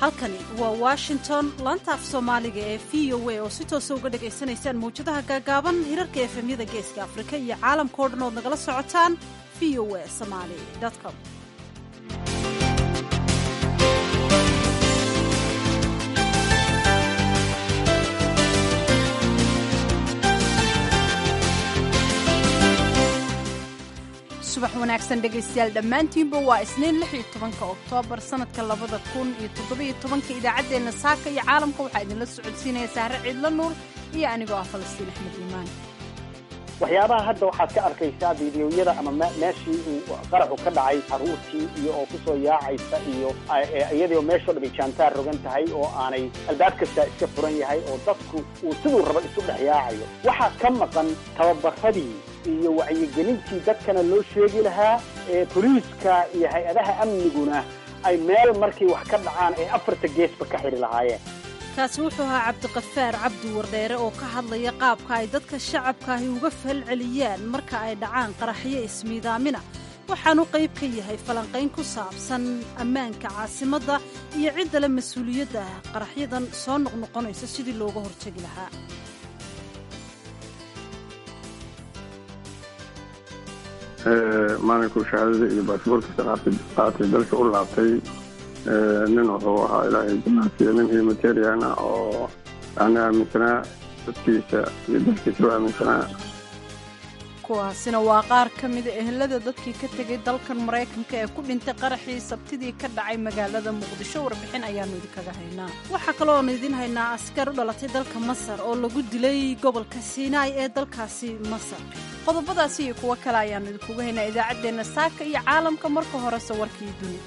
halkani waa washington laanta af soomaaliga ee v o a oo si toosa uga dhagaysanaysaan mawjadaha gaagaaban hirarka efemyada geeska afrika iyo caalamkao dhan ood nagala socotaan v o a somaali com subax wanaagsan dhegaystayaal dhammaantiinba waa isniin lix iyo tobanka oktoobar sannadka labada kun iyo toddobiyo tobanka idaacaddeenna saaka iyo caalamka waxaa idinla socodsiinaya sahre ciidla nuur iyo anigoo ah falastiin axmed iimaan waxyaabaha hadda waxaad ka arkaysaa fiidiyoyada ama meeshii uu qaraxu ka dhacay caruurtii iyo oo kusoo yaacaysa iyo iyadoo meeshoo dhan ay jaantaar rogan tahay oo aanay albaab kastaa iska furan yahay oo dadku uu siduu raba isu dhex yaacayo waxaa ka maqan tababaradii iyo wacyigelintii dadkana loo sheegi lahaa ee boliiska iyo hay-adaha amniguna ay meel markay wax ka dhacaan ay afarta geesba ka xidhi lahaayeen kaasi wuxuu ahaa cabdiqafaar cabdi wardheere oo ka hadlaya qaabka ay dadka shacabkaahi uga falceliyaan marka ay dhacaan qaraxyo ismiidaamina waxaanu qayb ka yahay falanqayn ku saabsan ammaanka caasimadda iyo ciddale mas-uuliyadda qaraxyadan soo noqnoqonaysa sidii looga hortegi lahaa maalinkuu shahaadada iyo baasboorkiisa qaatay dalka u laabtay nin wuxuu ahaa ilaahay jamaasiya nin humanitarian ah oo yani aaminsanaa dadkiisa iyo dalkiisa u aaminsanaa kuwaasina waa qaar ka mida ehelada dadkii ka tegay dalkan maraykanka ee ku dhintay qaraxii sabtidii ka dhacay magaalada muqdisho warbixin ayaannu idinkaga haynaa waxaa kaloo oonu idiin haynaa askar u dhalatay dalka masar oo lagu dilay gobolka siinaai ee dalkaasi masar qodobadaasi iyo kuwo kale ayaannu idinkuga haynaa idaacaddeenna saaka iyo caalamka marka horese warkii dunida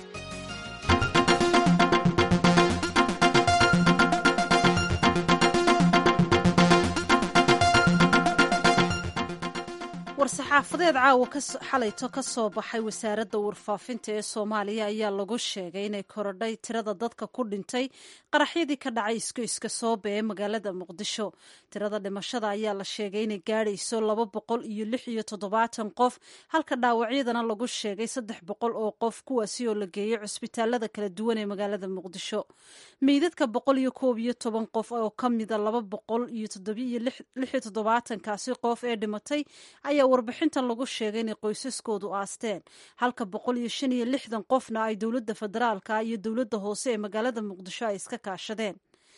war-saxaafadeed caawa xalayto ka soo baxay wasaaradda warfaafinta ee soomaaliya ayaa lagu sheegay inay korodhay tirada dadka ku dhintay qaraxyadii ka dhacay iskoyska soobe ee magaalada muqdisho tirada dhimashada ayaa la sheegay inay gaadhayso laba boqol iyo lix iyo toddobaatan qof halka dhaawacyadana lagu sheegay saddex boqol oo qof kuwaasi oo la geeyey cusbitaalada kala duwan ee magaalada muqdisho meydadka boqol iyo koob iyo toban qof oo ka mida laba boqol iyo toddobiyo lix iyo toddobaatankaasi qof ee dhimatay ayaa warbixintan lagu sheegay inay qoysaskoodu aasteen halka boqol iyo shan iyo lixdan qofna ay dowladda federaalka iyo dowladda hoose ee magaalada muqdisho ay iska kaashadeen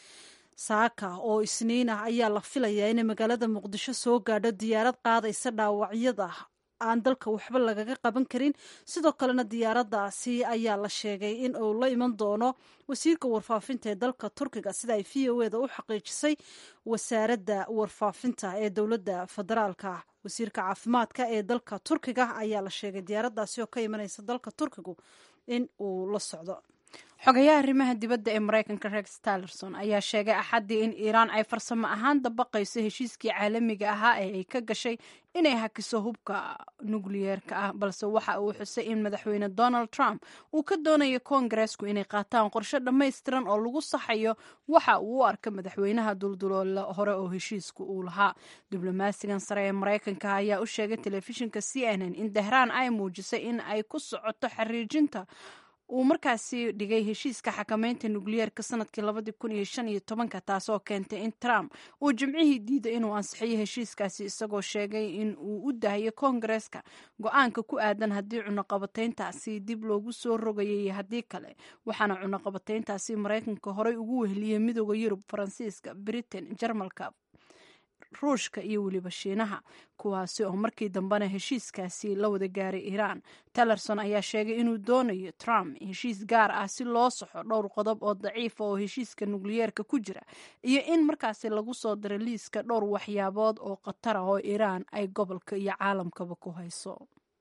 saaka oo isniin ah ayaa la filayaa inay magaalada muqdisho soo gaadho diyaarad qaadaysa dhaawacyada aan dalka waxba lagaga qaban karin sidoo kalena diyaaraddaasi ayaa la sheegay in uu la iman doono wasiirka warfaafinta ee dalka turkiga sida ay v o eda u xaqiijisay wasaaradda warfaafinta ee dowladda federaalka wasiirka caafimaadka ee dalka turkiga ayaa la sheegay diyaaraddaasi oo ka imanaysa dalka turkigu in uu la socdo xogayaha arrimaha dibadda ee maraykanka rex tillerson ayaa sheegay axaddii in iiraan ay farsamo ahaan dabaqayso heshiiskii caalamiga ahaa ee ay ka gashay inay hakiso hubka nukliyeerka ah balse waxa uu xusay in madaxweyne donald trump uu ka doonayo koongareesku inay qaataan qorshe dhammaystiran oo lagu saxayo waxa uu u arka madaxweynaha dulduloola hore oo heshiisku uu lahaa diblomaasigan sare ee maraykanka ayaa u sheegay telefishinka c n n in dahraan ay muujisay in ay ku socoto xariijinta uu markaasi dhigay heshiiska xakameynta nukliyeerka sanadkii labadii kun iyo shan iyo tobanka taasoo keentay in trump uu jimcihii diiday inuu ansixiyo heshiiskaasi isagoo sheegay in uu u dahayo koongareeska go-aanka ku aadan haddii cunaqabateyntaasi dib loogu soo rogayay iyo haddii kale waxaana cunaqabateyntaasi maraykanka horey ugu weheliyey midooda yurub faransiiska britain jarmalka ruushka iyo weliba shiinaha kuwaasi oo markii dambena heshiiskaasi la wada gaaray iiraan tellerson ayaa sheegay inuu doonayo trump heshiis gaar ah si loo saxo dhowr qodob oo daciifa oo heshiiska nukliyeerka ku jira iyo in markaasi lagu soo daro liiska dhowr waxyaabood oo khatar ah oo iiraan ay gobolka iyo caalamkaba ku hayso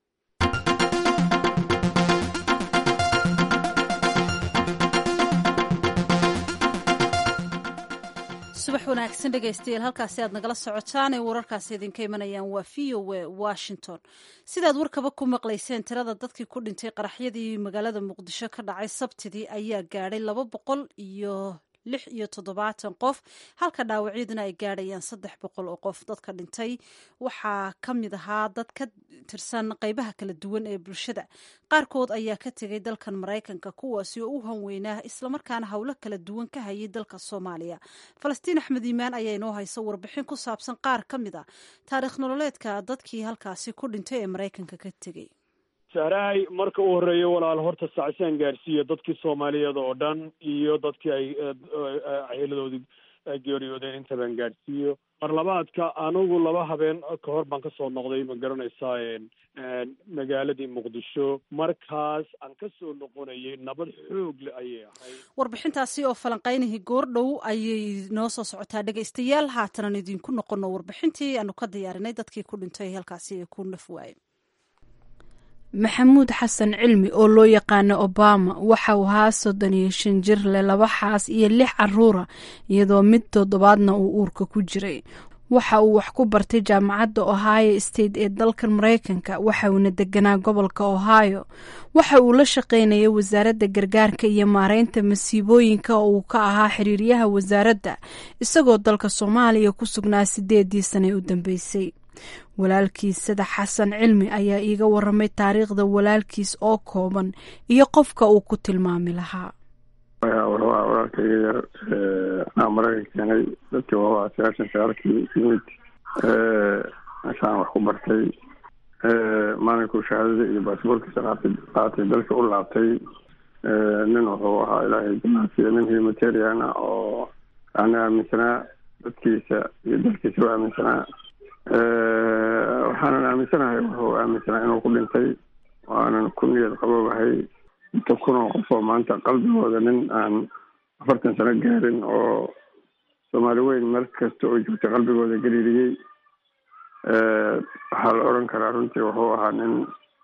subax wanaagsan dhegaystayaal halkaasi aad nagala socotaan ee wararkaasi idinka imanayaan waa v o a washington sidaad warkaba ku maqlayseen tirada dadkii ku dhintay qaraxyadii magaalada muqdisho ka dhacay sabtidii ayaa gaadhay laba boqol iyo lix iyo toddobaatan qof halka dhaawacyaduna ay gaadhayaan saddex boqol oo qof dadka dhintay waxaa ka mid ahaa dad ka tirsan qeybaha kala duwan ee bulshada qaarkood ayaa ka tegay dalkan maraykanka kuwaasi oo u hanweynaa islamarkaana howlo kala duwan ka hayay dalka soomaaliya falastiin axmed iimaan ayaa inoo haysa warbixin ku saabsan qaar ka mid a taariikh nololeedka dadkii halkaasi ku dhintay ee maraykanka ka tegey sahraay marka u horreeya walaal horta sacsaan gaarsiiya dadkii soomaaliyeed oo dhan iyo dadkii ay ciiladoodii geeriyoodeen intabaan gaadhsiiyo mar labaadka anigu laba habeen ka hor baan kasoo noqday ma garanaysaa magaaladii muqdisho markaas aan kasoo noqonayay nabad xoog le ayay ahayd warbixintaasi oo falanqaynihii goordhow ayay noo soo socotaa dhegaystayaal haatanan idinku noqono warbixintii aanu ka diyaarinay dadkii ku dhintay halkaasi ee ku naf waayey maxamuud xasan cilmi oo loo yaqaano obama waxa uu ahaa soddon iyo shan jir leh laba xaas iyo lix caruura iyadoo mid toddobaadna uu uurka ku jiray waxa uu wax ku bartay jaamacadda ohio state ee dalkan maraykanka waxa uuna deganaa gobolka ohio waxa uu la shaqaynayay wasaaradda gargaarka iyo maareynta masiibooyinka oo uu ka ahaa xiriiryaha wasaaradda isagoo dalka soomaaliya ku sugnaa sideedii sane u dambeysay walaalkiis sida xasan cilmi ayaa iiga waramay taariikhda walaalkiis oo kooban iyo qofka uu ku tilmaami lahaa wuxuu ah walaalkayga yar anaa maraykan keenay dadkii waa sagaashan sagaalkii yimid meeshaan wax ku bartay maalinkuu shahaadada iyo baasboorkiisa qaatay qaatay dalka u laabtay nin wuxuu ahaa ilaahay jamaasiya nin humanitarian ah oo yani aaminsanaa dadkiisa iyo dalkiisa u aaminsanaa waxaanan aaminsanahay wuxuu aaminsanaa inuu ku dhintay waanan ku niyad qaboobahay inta kunoo qof oo maanta qalbigooda nin aan afartan sano gaarin oo soomaali weyn meel kasta oo joogtay qalbigooda gariiriyey waxaa la odhan karaa runtii wuxuu ahaa nin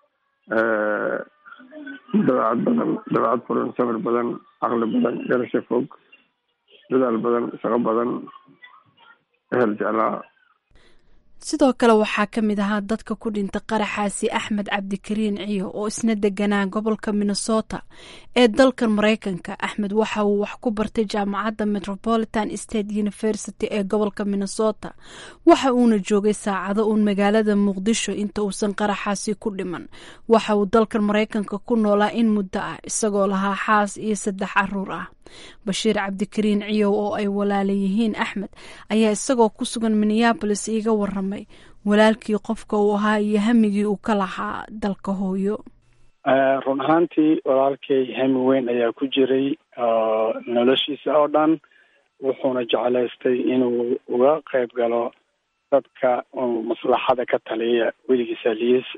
dabeecad badan dabeecad furan samir badan caqli badan garasho fog dadaal badan shaqo badan ehel jeclaa sidoo kale waxaa ka mid ahaa dadka ku dhintay qaraxaasi axmed cabdikariin ciyo oo isna deganaa gobolka minnesota ee dalkan maraykanka axmed waxa uu wax ku bartay jaamacadda metropolitan state university ee gobolka minnesota waxa uuna joogay saacado uun magaalada muqdisho inta uusan qaraxaasi ku dhiman waxa uu dalkan maraykanka ku noolaa in muddo ah isagoo lahaa xaas iyo saddex caruur ah bashiir cabdikariin ciyow oo ay walaala yihiin axmed ayaa isagoo ku sugan minneabolis iiga waramay walaalkii qofka uu ahaa iyo hamigii uu ka lahaa dalka hooyo run ahaantii walaalkay hami weyn ayaa ku jiray noloshiisa oo dhan wuxuuna jeclaystay inuu uga qayb galo dadka maslaxada ka taliya weligiisa liis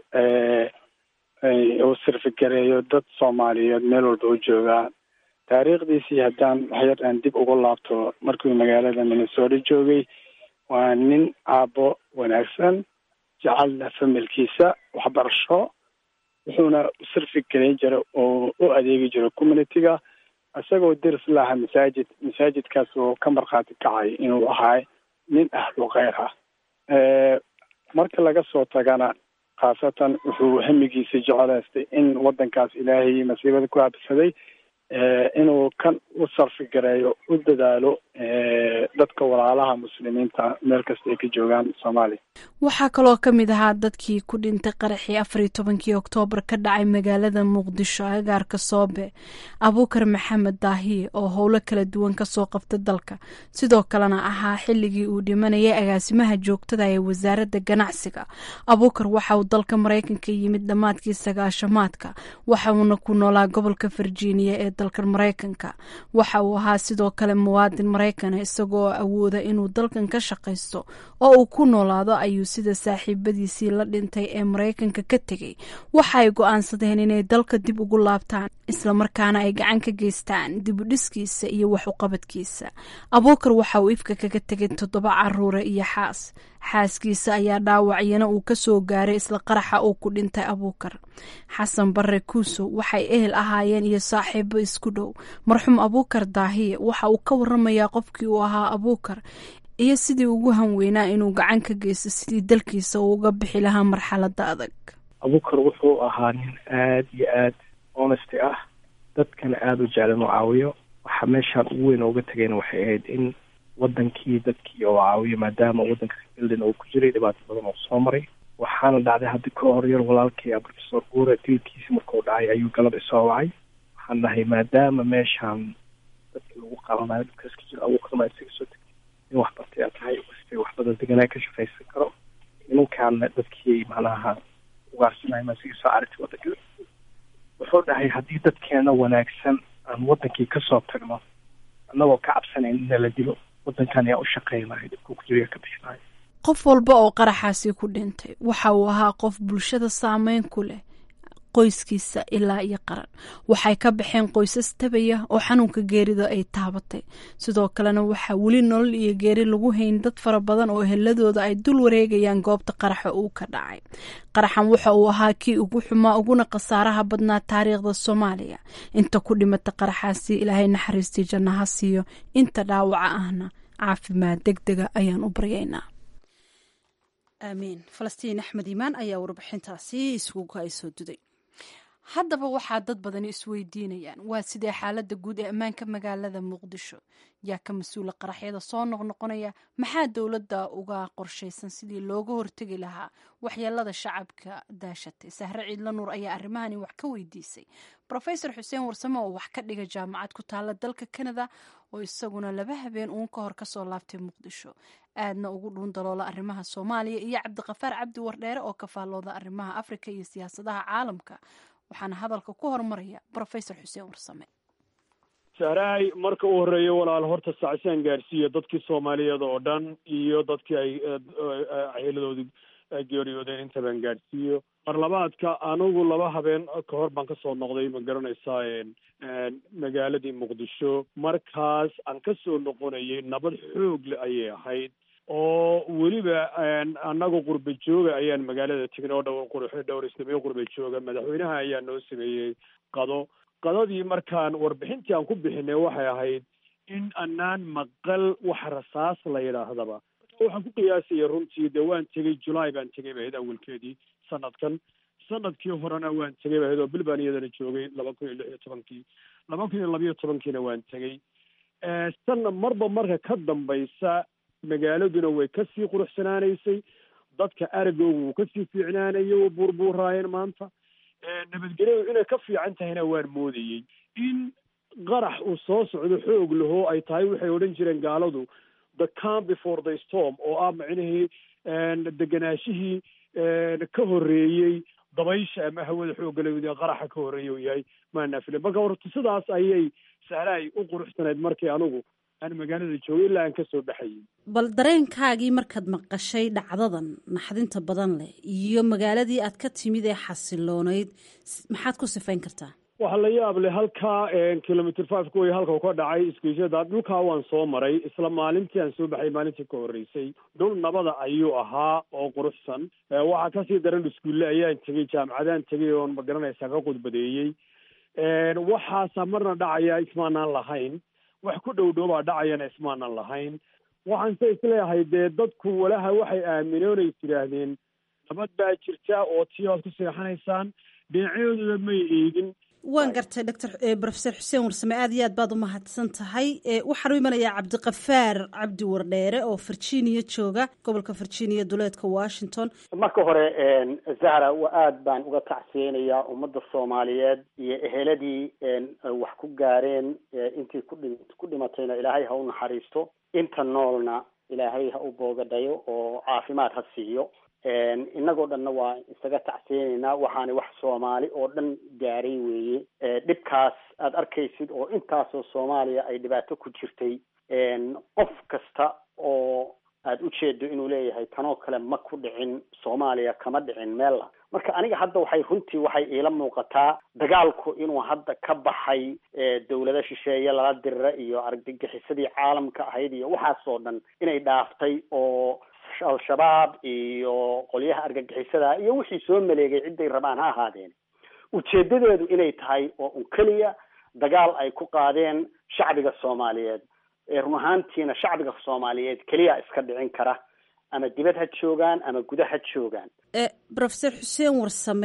uu sirfigareeyo dad soomaaliyeed meel walba u joogaa taariikhdiisii haddaan waxyar aan dib ugu laabto markuu magaalada minnesota joogay waa nin aabbo wanaagsan jecelna familkiisa waxbarasho wuxuuna sirfi gelin jiray oo u adeegi jiray communitiga isagoo deris laha masaajid masaajidkaas oo ka markhaati kacay inuu ahaa nin ahlu kheyr ah marka laga soo tagana khaasatan wuxuu hamigiisa jecelaystay in waddankaas ilaahay masiibada ku habsaday inuu kan u sarfi gareeyo u dadaalo dadka walaalaha muslimiinta meel kasta ay ka joogaan soomaaliya waxaa kaloo ka mid ahaa dadkii ku dhintay qaraxii afar iyo tobankii oktoobar ka dhacay magaalada muqdisho agaarka soobe abuukar maxamed daahiye oo howlo kala duwan kasoo qabta dalka sidoo kalena ahaa xilligii uu dhimanayay agaasimaha joogtada ee wasaaradda ganacsiga abuukar waxa uu dalka maraykanka yimid dhammaadkii sagaashamaadka waxa uuna ku noolaa gobolka virginia ee dalkan maraykanka waxa uu ahaa sidoo kale muwaadin maraykana isagoo awooda inuu dalkan ka shaqaysto oo uu ku noolaado ayuu sida saaxiibadiisii la dhintay ee maraykanka ka tegey waxa ay go-aansadeen inay dalka dib ugu laabtaan islamarkaana ay gacan ka geystaan dib u dhiskiisa iyo wax uqabadkiisa abuukar waxa uu ifka kaga tegay toddoba caruure iyo xaas xaaskiisa ayaa dhaawacyana uu kasoo gaaray isla qaraxa uu ku dhintay abuukar xasan bare kuusow waxay ehel ahaayeen iyo saaxiibo isku dhow marxuum abuukar daahiye waxa uu ka waramayaa qofkii uu ahaa abuukar iyo sidii ugu hanweynaa inuu gacan ka geysto sidii dalkiisa uu uga bixi lahaa marxalada adag abuukar wuxuu ahaa nin aada iyo aad honesty ah dadkana aada u jeclan u caawiyo waxa meeshaan ugu weyn ooga tegayna waxay ahayd in wadankii dadkii oo caawiyo maadaama wadanka bildin uu ku jiray dhibaato badan oo soo maray waxaana dhacday haddi ka hor yar walaalkay professor guure dilkiisi markuu dhacay ayuu galab isoo wacay waxaan dhahay maadaama meeshaan dadkii lagu qabanayo dadkaas ka jira abuuqdama isaga soo tegay in wax bartay aad tahay kastay wax badan deganaa ka shaqaysan karo nimankaana dadkii macnaha ugaarsanaya ma isaga soo aragtay wadanka wuxuu dhahay haddii dadkeena wanaagsan aan wadankii kasoo tagno annagoo ka cabsanayn in nala dilo wadankan ayaa u shaqeynayo dhibkuu ku jiriya ka bixinayo qof walba oo qaraxaasi ku dhintay waxa uu ahaa qof bulshada saameyn ku leh qoyskiisa ilaa iyo qaran waxay ka baxeen qoysas tabaya oo xanuunka geerida ay taabatay sidoo kalena waxaa weli nolol iyo geeri lagu hayn dad fara badan oo eheladooda ay dul wareegayaan goobta qaraxa uu ka dhacay qaraxan waxa uu ahaa kii ugu xumaa uguna khasaaraha badnaa taariikhda soomaaliya inta ku dhimata qaraxaasi ilaahay naxariistii jannaha siiyo inta dhaawaca ahna caafimaad deg dega ayaan u baryaynaa aamiin falastiin axmed iimaan ayaa warbixintaasi iskugu ay soo duday haddaba waxaa dad badani isweydiinayaan waa sidee xaaladda guud ee ammaanka magaalada muqdisho yaa ka mas-uula qaraxyada soo noqnoqonaya maxaa dowladda uga qorshaysan sidii looga hortegi lahaa waxyeelada shacabka daashatay sahre ciidla nuur ayaa arrimahani wax ka weydiisay rofesor xuseen warsame oo wax ka dhiga jaamacad ku taala dalka canada oo isaguna laba habeen uun ka hor kasoo laabtay muqdisho aadna ugu dhuun daloola arrimaha soomaaliya iyo cabdiqafaar cabdi wardheere oo ka faallooda arrimaha afrika iyo siyaasadaha caalamka waxaana hadalka ku hormaraya rofesor xuseen warsame sahraay marka u horreeya walaal horta sacsaan gaadhsiiya dadkii soomaaliyeed oo dhan iyo dadkii ay xeeladoodii geeriyoodeen intabaan gaadhsiiyo marlabaadka anigu laba habeen ka hor baan kasoo noqday ma garanaysaa magaaladii muqdisho markaas aan kasoo noqonayay nabad xoog le ayay ahayd oo weliba annaga qurba jooga ayaan magaalada tegnay oo dhowr qur dhowr isnamiyo qurba jooga madaxweynaha ayaa noo sameeyey qado qadadii markaan warbixintii aan ku bixinay waxay ahayd in anaan maqal wax rasaas la yidhaahdaba waxaan ku qiyaasaya runtii dee waan tegey julaay baan tegay ba ahayd awalkeedii sanadkan sanadkii horena waan tegay ba ahayd oo bil baan iyadana joogay laba kun iyo lix iyo tobankii laba kun iyo labayo tobankiina waan tegey sanna marba marka ka dambaysa magaaladuna way kasii quruxsanaanaysay dadka aragoogu wuu kasii fiicnaanayay oo buurbuuraayeen maanta nabadgelyadu inay ka fiican tahayna waan moodayey in qarax uu soo socdo xoog lahoo ay tahay waxay odhan jireen gaaladu the calm before the storm oo ah macnihii deganaashihii ka horreeyey dabaysha ama hawada xooggalawda qaraxa ka horreeyay uu yahay maanafile marka horta sidaas ayay sahlaay u quruxsanayd markii anigu aan magaalada joogay ilaa aan kasoo baxayay bal dareenkaagii markaad maqashay dhacdadan naxdinta badan leh iyo magaaladii aad ka timid ee xasiloonayd maxaad ku sifayn kartaa waxaa la yaab leh halkaa kilometer five ka way halka u ka dhacay isgoysyada dhulkaa waan soo maray isla maalintii aan soo baxay maalintii ka horreysay dhul nabada ayuu ahaa oo quruxsan waxaa kasii daran iskuulle ayaan tegey jaamacadaan tegay oon magaranaysaa ka qudbadeeyey waxaasaa marna dhacaya ismaanaan lahayn wax ku dhow dhowbaa dhacayana ismaanan lahayn waxaan se isleeyahay dee dadku walaha waxay aamineen ay tidhaahdeen nabad baa jirta oo tii oad ku seexanaysaan dhinacyadooda may eegin waan gartay doctor profesor xuseen warsame aad iyo aad baad u mahadsan tahay waxaan u imanayaa cabdiqafaar cabdi wardheere oo virginia jooga gobolka virginia duleedka washington marka hore zahra aad baan uga tacsiyeynayaa ummadda soomaaliyeed iyo eheladii wax ku gaareen intii kudhi ku dhimatayna ilaahay ha u naxariisto inta noolna ilaahay ha u boogadhayo oo caafimaad ha siiyo inagoo dhanna waa isaga tacsiyeynaynaa waxaana wax soomaali oo dhan gaaray weeye dhibkaas aada arkaysid oo intaasoo soomaaliya ay dhibaato ku jirtay qof kasta oo aada u jeedo inuu leeyahay tanoo kale ma ku dhicin soomaaliya kama dhicin meella marka aniga hadda waxay runtii waxay iila muuqataa dagaalku inuu hadda ka baxay dawlado shisheeye lala dirira iyo argagixisadii caalamka ahayd iyo waxaasoo dhan inay dhaaftay oo al-shabaab iyo qolyaha argagixisada iyo wixii soo maleegay cidday rabaan ha ahaadeen ujeedadeedu inay tahay oo un keliya dagaal ay ku qaadeen shacbiga soomaaliyeed run ahaantiina shacbiga soomaaliyeed keliya iska dhicin kara ama dibad ha joogaan ama guda ha joogaan profesor xuseen warsame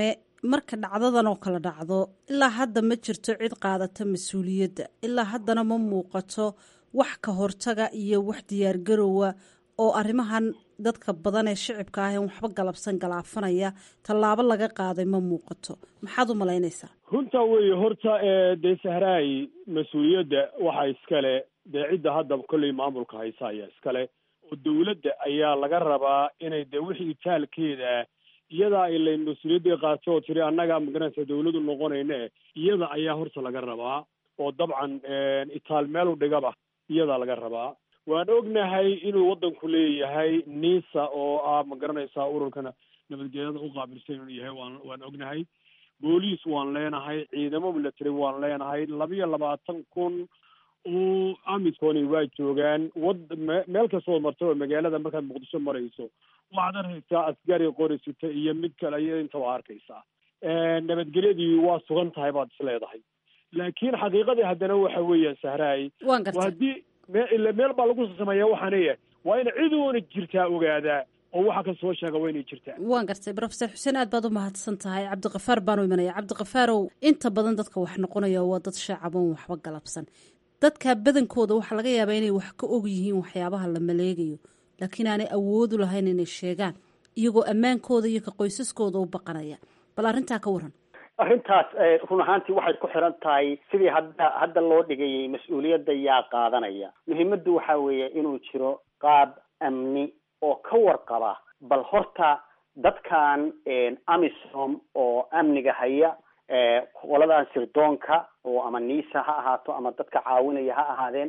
marka dhacdadan oo kale dhacdo ilaa hadda ma jirto cid qaadata mas-uuliyadda ilaa haddana ma muuqato wax ka hortaga iyo wax diyaargarowa oo arrimahan dadka badan ee shicibka ah en waxba galabsan galaafanaya tallaabo laga qaaday ma muuqato maxaad u malaynaysaa runtaa weeye horta dee sahraay mas-uuliyadda waxaa iskale dee cidda hadda kolley maamulka haysa ayaa iskale oo dawladda ayaa laga rabaa inay dee wixii taalkeeda iyadaa ilay mas-uuliyaddii qaato oo tiri annaga magaranaysa dawladu noqonayne iyada ayaa horta laga rabaa oo dabcan itaal meel u dhigaba iyadaa laga rabaa waan ognahay inuu waddanku leeyahay nisa oo ah ma garanaysaa ururkana nabadgelyada u qaabilsan inuu yahay waan waan ognahay booliis waan leenahay ciidamo military waan leenahay labiyo labaatan kun oo amisoni waa joogaan wad meel kastoo marta oo magaalada markaad muqdisho marayso waxaad arkaysaa askari qorisita iyo mid kale iyo intaba arkaysaa nabadgelyadii waa sugan tahay baad is leedahay laakiin xaqiiqadii haddana waxa weeyaan sahraay waan gartay haddii me ila meel baa lagu sameeya waxaanaya waa in ciduuna jirtaa ogaadaa oo waxa ka soo sheega waa inay jirtaa waan gartay profesor xuseen aad baad u mahadsan tahay cabdikafaar baanu imanaya cabdikafaarow inta badan dadka wax noqonaya waa dad shaacaboon waxba galabsan dadka badankooda waxaa laga yaabaa inay wax ka og yihiin waxyaabaha la maleegayo laakiin aanay awoodu lahayn inay sheegaan iyagoo ammaankooda iyo ka qoysaskooda u baqanaya bal arrintaa ka waran arrintaas run ahaantii waxay ku xiran tahay sidii hadda hadda loo dhigayay mas-uuliyadda yaa qaadanaya muhiimaddu waxa weeye inuu jiro qaab amni oo ka warqaba bal horta dadkan amisom oo amniga haya qoladan sirdoonka oo ama nisa ha ahaato ama dadka caawinaya ha ahaadeen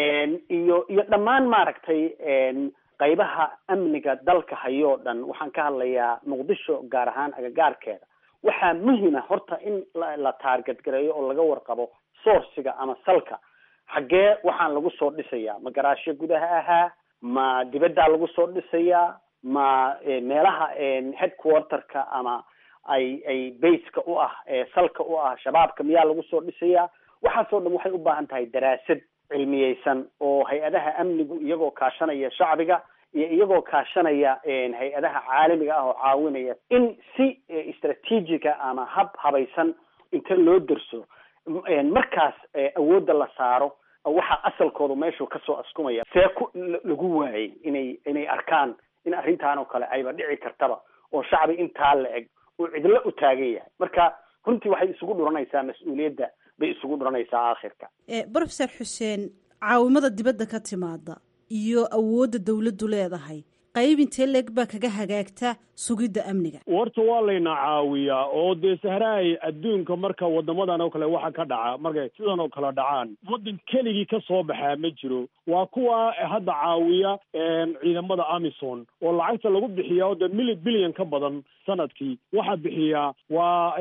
iyo iyo dhammaan maaragtay qaybaha amniga dalka hayo o dhan waxaan ka hadlayaa muqdisho gaar ahaan agagaarkeeda waxaa muhima horta in la taarget gareeyo oo laga warqabo sourciga ama salka xaggee waxaan lagu soo dhisayaa ma garaashyo gudaha ahaa ma dibaddaa lagu soo dhisayaa ma meelaha headquarterka ama ay ay baseka u ah salka u ah shabaabka miyaa lagu soo dhisayaa waxaasoo dhan waxay u baahan tahay daraasad cilmiyeysan oo hay-adaha amnigu iyagoo kaashanaya shacbiga iyo iyagoo kaashanaya hay-adaha caalamiga ah oo caawinaya in si istraatiijiga ama hab habaysan inta loo derso markaas awoodda la saaro waxaa asalkoodu meeshuu kasoo askumaya see ku lagu waayay inay inay arkaan in arrintan oo kale ayba dhici kartaba oo shacbi intaa la eg uu cidlo u taagan yahay marka runtii waxay isugu dhuranaysaa mas-uuliyadda bay isugu dhuranaysaa aakhirka profesor xuseen caawimada dibadda ka timaada iyo awoodda dawladdu leedahay qayb intee leeg baa kaga hagaagta sugidda amniga warta waa layna caawiyaa oo dee sahraay adduunka marka wadamadan oo kale waxa ka dhaca markay sidan oo kale dhacaan waddan keligii ka soo baxaa ma jiro waa kuwa hadda caawiya ciidamada amison oo lacagta lagu bixiya oo dee mili bilyan ka badan sanadkii waxaa bixiyaa waa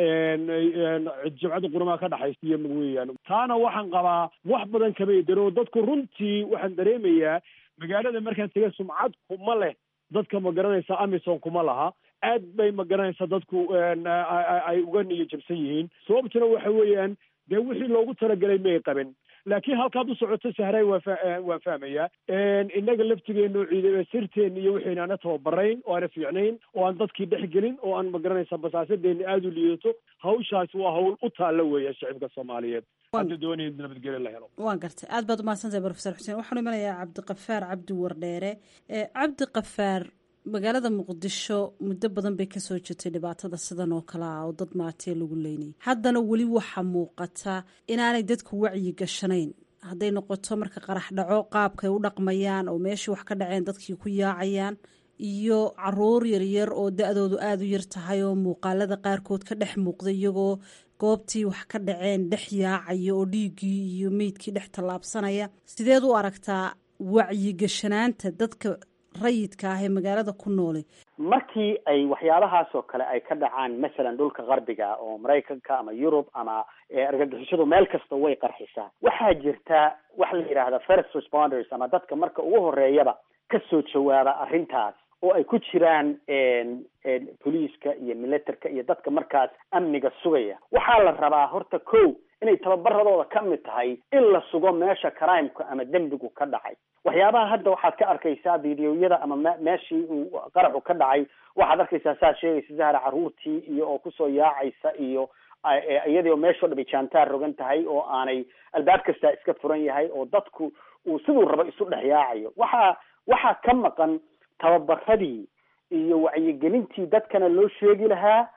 jimcadda quramaha ka dhexaysiiya weeyaan taana waxaan qabaa wax badan kama daro dadku runtii waxaan dareemayaa magaalada markaan tega sumcad kuma leh dadka ma garanaysa amison kuma laha aad bay ma garanaysa dadku ay uga niyo jabsan yihiin sababtuna waxa weeyaan dee wixii loogu talagelay may qaban laakiin halkaad u socoto sahray waa fa waan fahmayaa innaga laftigeenu ciid sirteen iyo waxayna ana tababarayn oo aana fiicnayn oo aan dadkii dhex gelin oo aan ma garanaysa basaasadeena aada u liidato hawshaasi waa hawl u taalla weeya shacibka soomaaliyeed hadda doonaya nabadgelyo la helo waan gartay aad baad umahadsantahay profesor xuseen waxaanu imanayaa cabdikafaar cabdi wardheere cabdikafaar magaalada muqdisho muddo badan bay kasoo jirtay dhibaatada sidan oo kale ah oo dad maatee lagu leynayay haddana weli waxaa muuqata inaanay dadku wacyi gashanayn hadday noqoto marka qarax dhaco qaabkay u dhaqmayaan oo meeshii wax ka dhaceen dadkii ku yaacayaan iyo caruur yaryar oo da-doodu aada u yar tahay oo muuqaalada qaarkood ka dhex muuqda iyagoo goobtii wax ka dhaceen dhex yaacaya oo dhiiggii iyo meydkii dhex tallaabsanaya sideed u aragtaa wacyigashanaanta dadka rayidka ah ee magaalada ku noole markii ay waxyaabahaas oo kale ay ka dhacaan masalan dhulka qarbiga oo maraykanka ama yurub ama argagixisadu meel kasta way qarxisaa waxaa jirta waxa la yidhaahda first responders ama dadka marka ugu horeeyaba kasoo jawaaba arrintaas oo ay ku jiraan boliiska iyo militerka iyo dadka markaas amniga sugaya waxaa la rabaa horta ko inay tababaradooda ka mid tahay in la sugo meesha crimeka ama dembigu ka dhacay waxyaabaha hadda waxaad ka arkaysaa videoyada ama me meeshii uu qaraxu ka dhacay waxaad arkaysaa saad sheegaysa zahra caruurtii iyo oo kusoo yaacaysa iyo iyadii oo meeshao dhan ay jaantaar rogan tahay oo aanay albaab kastaa iska furan yahay oo dadku uu siduu rabo isu dhex yaacayo waxaa waxaa ka maqan tababaradii iyo wacyigelintii dadkana loo sheegi lahaa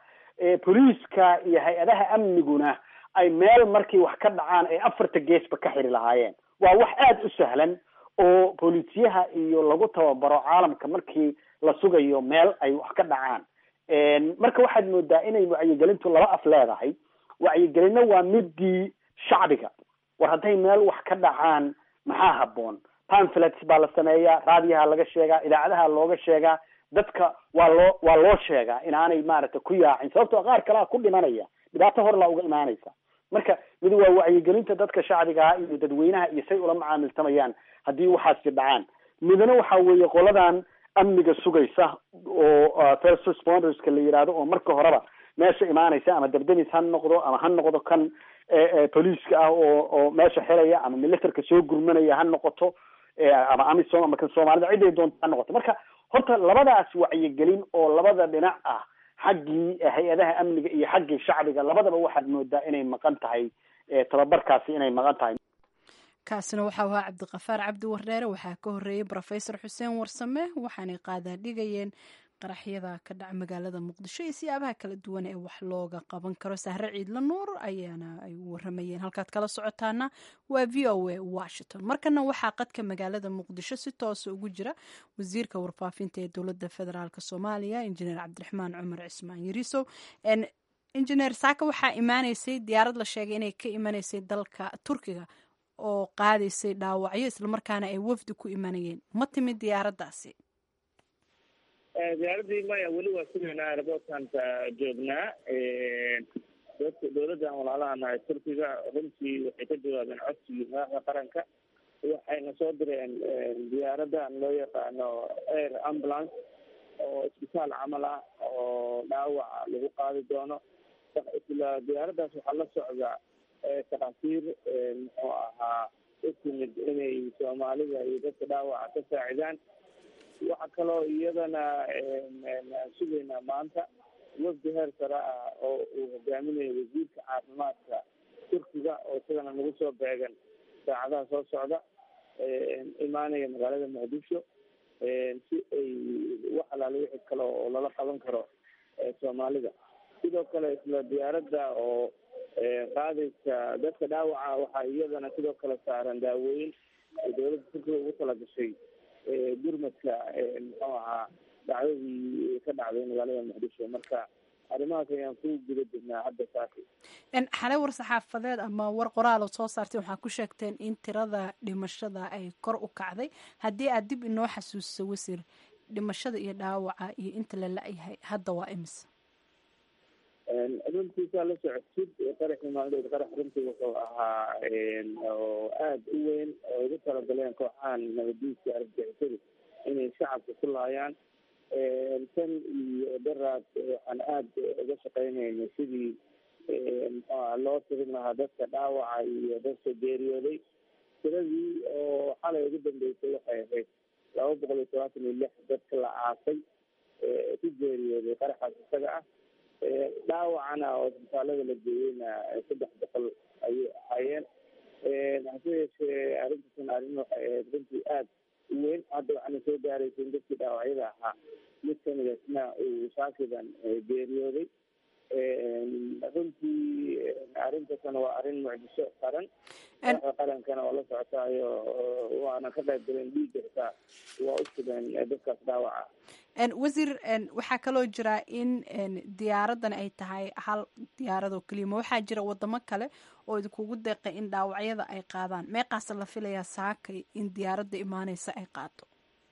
boliiska iyo hay-adaha amniguna ay meel markii wax ka dhacaan ay afarta geesba ka xiri lahaayeen waa wax aada u sahlan oo booliisyaha iyo lagu tababaro caalamka markii la sugayo meel ay wax ka dhacaan marka waxaad moodaa inay wacyigelintu laba af leedahay wacyigelinna waa midii shacbiga war hadday meel wax ka dhacaan maxaa haboon pamflets baa la sameeyaa raadiyaha laga sheegaa idaacadaha looga sheegaa dadka waa loo waa loo sheegaa inaanay maaragtay ku yaacin sababtoo qaar kalea ku dhimanaya dhibaato hor laa uga imaanaysa marka mid waa wacyigelinta dadka shacbigaha iyo dadweynaha iyo say ula macaamiltamayaan haddii waxaasi dhacaan midna waxa weeye qoladan amniga sugaysa oo first responderska la yihahdo oo marka horeba meesha imaanaysa ama dabdamis ha noqdo ama ha noqdo kan boliiska ah oo oo meesha xiraya ama militerka soo gurmanaya ha noqoto ama amisom ama kan soomaalida ciday doonto ha noqoto marka horta labadaas wacyigelin oo labada dhinac ah xaggii hay-adaha amniga iyo xaggii shacbiga labadaba waxaad moodaa inay maqan tahay tababarkaasi inay maqan tahay kaasina waxaa ahaa cabdiqafaar cabdi wardheere waxaa ka horeeyey rofesor xuseen warsame waxaanay qaadaa dhigayeen qaraxyada ka dhaca magaalada muqdisho iyo siyaabaha kala duwan ee wax looga qaban karo sahre ciidla nuur ayaana ay waramayeen halkaad kala socotaana waa v o a washington markana waxaa qadka magaalada muqdisho si toosa ugu jira wasiirka warfaafinta ee dowlada federaalk soomaaliya injineer cabdiraxmaan cumar cismaan yariisow injineer saaka waxaa imaaneysay diyaarad la sheegay inay ka imanaysay dalka turkiga oo qaadaysay dhaawacyo islamarkaana ay wafdi ku imanayeen ma timid diyaaraddaasi diyaaradii maya weli waa sugaynaa airportanta joognaa dadka dowladdan walaalahana ee turkiga runtii waxay ka jawaabeen codsigii madaxda qaranka waxayna soo direen diyaaradan loo yaqaano air ambulance oo isbitaal camal ah oo dhaawaca lagu qaadi doono isla diyaaraddaas waxaa la socda takhaatiir muxuu ahaa u timid inay soomaalida iyo dadka dhaawaca ka saacidaan waxaa kaloo iyadana sugaynaa maanta wafdi heer sare ah oo uu hogaaminayo wasiirka caafimaadka turkiga oo isagana nagu soo beegan saacadaha soo socda imaanaya magaalada muqdisho si ay wax alaale wixii kale oo lala qaban karo soomaalida sidoo kale isla diyaaradda oo qaadaysa dadka dhaawaca waxaa iyadana sidoo kale saaran daawooyin dowladda turkiga ugu talagashay gurmadka muxuu ahaa dhacdadii ka dhacday magaalada muqdisho marka arrimahaas ayaan ku guda jirnaa hadda saaki xalay war saxaafadeed ama war qoraal oo soo saartay waxaa ku sheegteen in tirada dhimashada ay kor u kacday haddii aad dib inoo xasuusiso wasiir dhimashada iyo dhaawaca iyo inta la la-yahay hadda waa imis runtiisaa la socodsid qaraxii maaldeed qarax runtii wuxuu ahaa oo aada u weyn oo ugu talagaleen kooxahan nabadiiska argagixisada inay shacabka ku laayaan tan iyo daraad waxaan aada uga shaqeynayna sidii muxuaha loo tirin lahaa dadka dhaawaca iyo dadka geeriyooday tiradii oo xalay ugu dambeysay waxay ahayd laba boqol iyo todobaatan iyo lix dadka la aasay ku geeriyooday qaraxaas isaga ah dhaawacana oo isbitaalada la geeyeyna saddex boqol ayay ahaayeen hase yeeshee arrintaasna arrin waxay ahayd runtii aada u weyn hadda waxaana soo gaaraysa in dadkii dhaawacyada ahaa mid kamidaasna uu shaakidan geeriyooday runtii arrintaasna waa arrin mucjiso qaran madaxda qarankana oo la socotaayo waana ka qayb galeen dhiigga xitaa waa u sugeen dadkaas dhaawaca wasiir waxaa kaloo jira in diyaaraddan ay tahay hal diyaarad oo keliya ma waxaa jira wadamo kale oo idinkugu deeqay in dhaawacyada ay qaadaan meeqaasa la filayaa saakay in diyaaradda imaaneysa ay qaato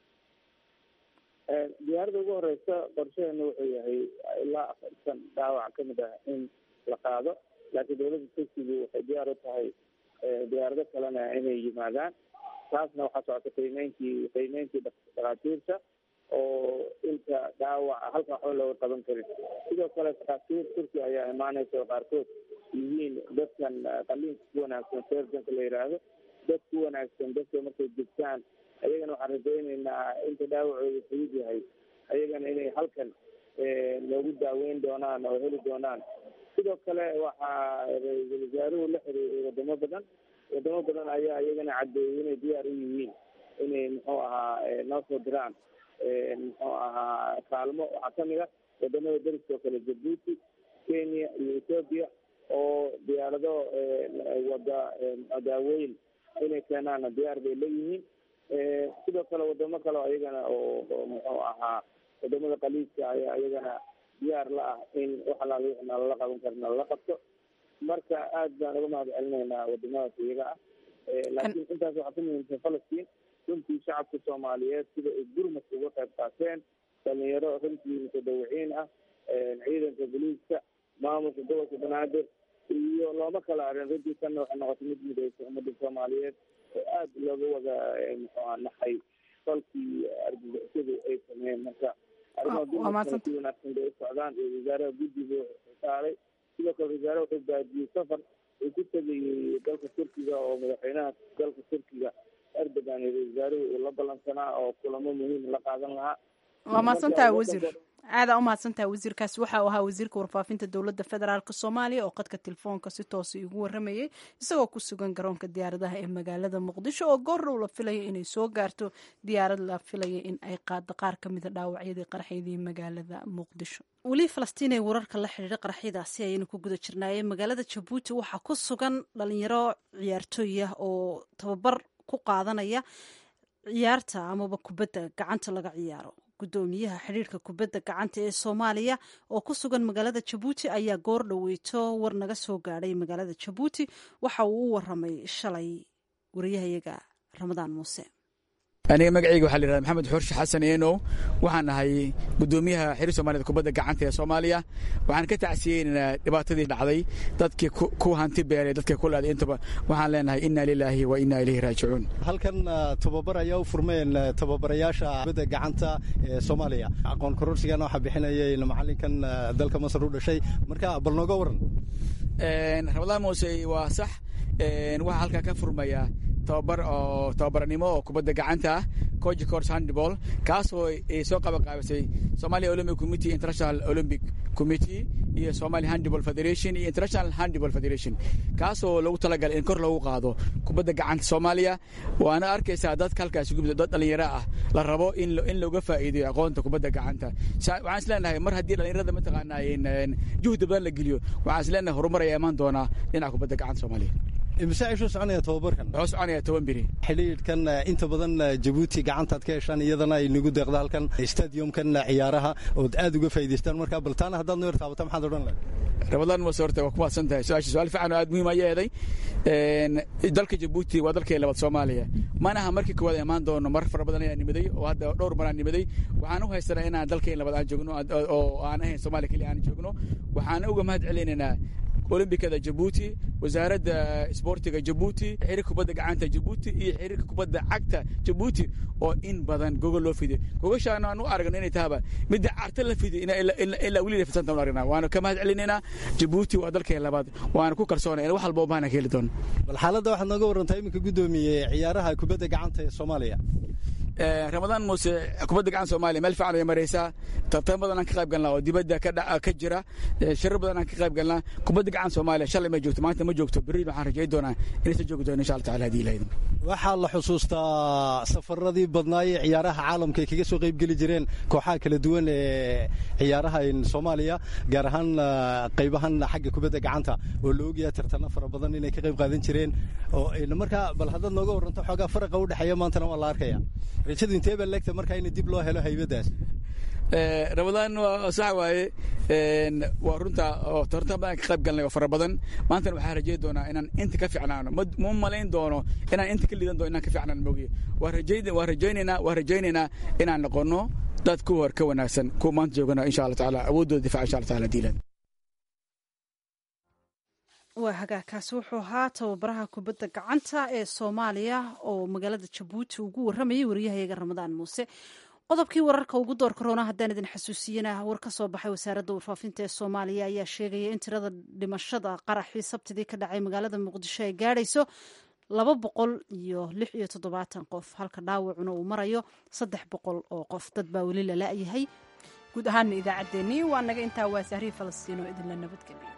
diyaaradda ugu horeysa qorshaheena wuxuu yahay ilaa afartan dhaawac kamid ah in la qaado laakiin dowladda turkiga waxay diyaar u tahay diyaarado kalena inay yimaadaan taasna waxaa socota qiimeynkii qiimeynkii dhakhaatiirta oo in dadka dhaawaca halka waxba looga qaban karin sidoo kale takhaatiir turki ayaa imaaneysa oo qaarkood yihiin dadkan qaliinka ku wanaagsan serjanka la yidhaahdo dad ku wanaagsan dadka markay degtaan ayagana waxaan rajayneynaa inta dhaawacooda fudud yahay ayagana inay halkan loogu daaweyn doonaan oo heli doonaan sidoo kale waxaa ra-iisul wasaaruhu la xiriiray wadamo badan wadamo badan ayaa iyagana caddeeyey inay diyaar u yihiin inay muxuu ahaa noo soo diraan muxuu ahaa kaalmo waxaa kamid ah wadamada dariska oo kale jabuuti kenya iyo ethoopia oo diyaarado wada daawooyin inay keenaana diyaar bay leeyihiin sidoo kale wadamo kale oo iyagana oo muxuu ahaa wadamada qaliidka ayaa iyagana diyaar la ah in wax alaala wixii nalala qaban kara nalala qabto marka aad baan uga mahad celinaynaa wadamadaas iyaga ah laakiin intaas waxaa ku muhiimsan falastiin runtii shacabka soomaaliyeed sida ay gurmadka uga qayb qaateen dhalinyaro runtii mutadawiciin ah ciidanka boliiska maamulka gobolka banaadir iyo looma kala arin runtii tanna waxay noqotay mid midaysa ummadda soomaaliyeed oo aad looga wada muxuuha naxay falkii argagixisadu ay sameeyeen marka arrimaha gurmadkana si wanaagsan bay u socdaan iyo wasaaraha guddiga saaray sidoo kale wasaare wuxuu baadiyey safar uu ku tegayey dalka turkiga oo madaxweynaha dalka turkiga erdogan iyo wasaaruhu uu la ballansanaa oo kulamo muhiim la qaadan lahaa waa mahadsantaha wasiir aadaa u mahadsantaha wasiirkaasi waxa uu ahaa wasiirka warfaafinta dowladda federaalk soomaaliya oo qadka telefoonka si toosa igu waramayay isagoo ku sugan garoonka diyaaradaha ee magaalada muqdisho oo goordhow la filaya inay soo gaarto diyaarad la filaya in ay qaado qaar ka mida dhaawacyadii qarxaydii magaalada muqdisho weli falastiin ee wararka la xidhiira qaraxyadaasi ayaynu ku guda jirnaayey magaalada jabuuti waxaa ku sugan dhalinyaro ciyaartooy ah oo tababar ku qaadanaya ciyaarta amaba kubadda gacanta laga ciyaaro guddoomiyaha xidhiirka kubadda gacanta ee soomaaliya oo ku sugan magaalada jabuuti ayaa goor dhoweyto war naga soo gaadhay magaalada jabuuti waxa uu u waramay shalay wariyahayaga ramadaan muuse aniga magacayga waxaa la yihahda maxamed xurshi xasan eenow waxaan ahay guddoomiyaha xiriir soomaaliyed kubadda gacanta ee soomaaliya waxaan ka tacsiyeynaynaa dhibaatadii dhacday dadkii ku hanti beelay dadkii ku leeday intaba waxaan leenahay inna lilaahi wa inna ilayhi raajicuun halkan tababar ayaa u furmeen tababarayaasha kubadda gacanta ee soomaaliya aqoon kororsigana waxaa bixinayay macallinkan dalka masar u dhashay marka bal nooga waran ramadaan muuse waa sax waxaa halkaa ka furmaya tababar oo tababarnimo oo kubadda gacanta ah coach course handball kaasoo ay soo qaban qaabisay Somalia Olympic Committee International Olympic Committee iyo Somali Handball Federation iyo International Handball Federation kaasoo lagu talagalay in kor lagu qaado kubadda gacanta Soomaaliya waana arkaysaa dadka halkaas gubda dad dhalinyaro ah la rabo in in looga faa'iideeyo aqoonta kubadda gacanta waxaan isleenahay mar haddii dhalinyarada mataqaanaa juhdi badan la geliyo waxaan isleenahay horumar ayaa imaan doonaa dhinaca kubadda gacanta Soomaaliya imse cishuu soconaya tababarkan wuxuu soconaya toban biri xidhiidhkan inta badan jabuuti gacantaad ka heshaan iyadana ay nagu deeqda halkan stadiumkan ciyaaraha ood aad uga faa'idaystaan marka baltaana haddaad noo yartaabata maxaad odhan lahay ramadaan mase horta waa ku mahadsan tahay su-aasha su-aal fiican oo aad muhiim ayaa eeday dalka jabuuti waa dalkii labaad soomaaliya manaha markii koowaad imaan doono mar fara badan ayaa nimaday oo hadda dhowr mar aan nimaday waxaan u haysanaa inaan dalkeen labaad aan joogno oo aan ahayn soomaaliya keliya aan joogno waxaan uga mahad celinaynaa olombikada jabuuti wasaaradda isboortiga jabuuti xiriirka kubadda gacanta jabuuti iyo xiriirka kubadda cagta jabuuti oo in badan gogol loo fiday gogashaan aan u aragno inay tahaba midda carta la fiday ilaa weli fidsanta u aragnaa waana ka mahad celinaynaa jabuuti waa dalkeen labaad waana ku kalsoonay in wax walba u baahna ka heli doono bal xaaladda waxaad nooga warantaa iminka guddoomiye ciyaaraha kubadda gacanta ee soomaaliya ramadaan muuse kubadda gacanta soomaaliya meel fiican way maraysaa tartan badan aan ka qayb galnaa oo dibadda ka jira shirar badan aan ka qayb galnaa kubadda gacanta soomaaliya shalay ma joogto maanta ma joogto berri waxaan rajayn doonaa inay soo joogi doono insha allah taala hadii ilaahayda waxaa la xusuustaa safaradii badnaayee ciyaaraha caalamka ay kaga soo qayb geli jireen kooxaha kala duwan ee ciyaaraha soomaaliya gaar ahaan qaybahan xagga kubadda gacanta oo la ogyahay tartano fara badan inay ka qayb qaadan jireen oo markaa bal haddaad nooga waranto xoogaa faraqa u dhexeeya maantana waa la arkaya rajadu intee baa leegta markaa in dib loo helo haybadaas ramadaan waa sax waaye waa runta oo tartan badan ka qayb galnay oo fara badan maantana waxaan rajayn doonaa inaan inta ka fiicnaano ma malayn doono inaan inta ka liidan doono inaan ka fiicnaan moogiye waa rajaynaynaa waa rajaynaynaa inaan noqono dad ku hor ka wanaagsan kuwa maanta joogana insha allah tacaala awooddooda difaca insha allah taala diilan waa hagaagkaasi wuxuu ahaa tababaraha kubadda gacanta ee soomaaliya oo magaalada jabuuti ugu waramayay wariyahayaga ramadaan muuse qodobkii wararka ugu door korona haddaan idin xasuusiyana war ka soo baxay wasaaradda warfaafinta ee soomaaliya ayaa sheegaya in tirada dhimashada qaraxii sabtidii ka dhacay magaalada muqdisho ay gaadhayso laba boqol iyo lix iyo toddobaatan qof halka dhaawacuna uu marayo saddex boqol oo qof dad baa weli la la-yahay guud ahaana idaacaddeenii waa naga intaa waa sahrii falastiino idinla nabadgeliyo